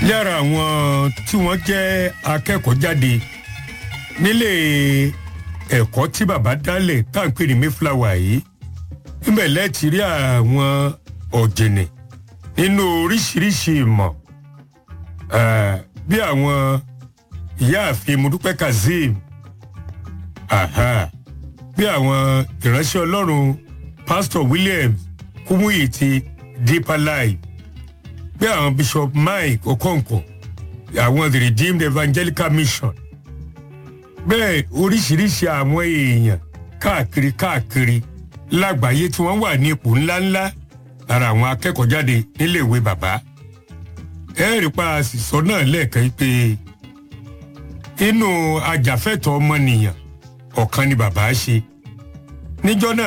lára àwọn tí wọ́n jẹ́ akẹ́kọ̀ọ́ jáde nílé ẹ̀kọ́ tí bàbá dálẹ̀ tá à ń pè ní mayflower yìí níbẹ̀ lẹ́ẹ̀tì rí àwọn ọ̀jìnì nínú oríṣiríṣi ìmọ̀ eh, bí àwọn ìyáàfin mudupẹ́ kazeem aha, bí àwọn ìránṣẹ́ ọlọ́run pastor william kumuyi ti deeper life bí àwọn bishop mike okonkwo àwọn the redeemed evangelical mission bẹ́ẹ̀ oríṣiríṣi àwọn èèyàn káàkiri káàkiri lágbàáyé tí wọ́n wà ní ipò ńláńlá lára àwọn akẹ́kọ̀ọ́ jáde níléèwé bàbá ẹ̀ẹ́rì pa àṣìṣọ náà lẹ́ẹ̀kan yìí pé inú ajàfẹ́tọ̀ọ́ ọmọnìyàn ọ̀kan ni bàbá ṣe níjọ́ náà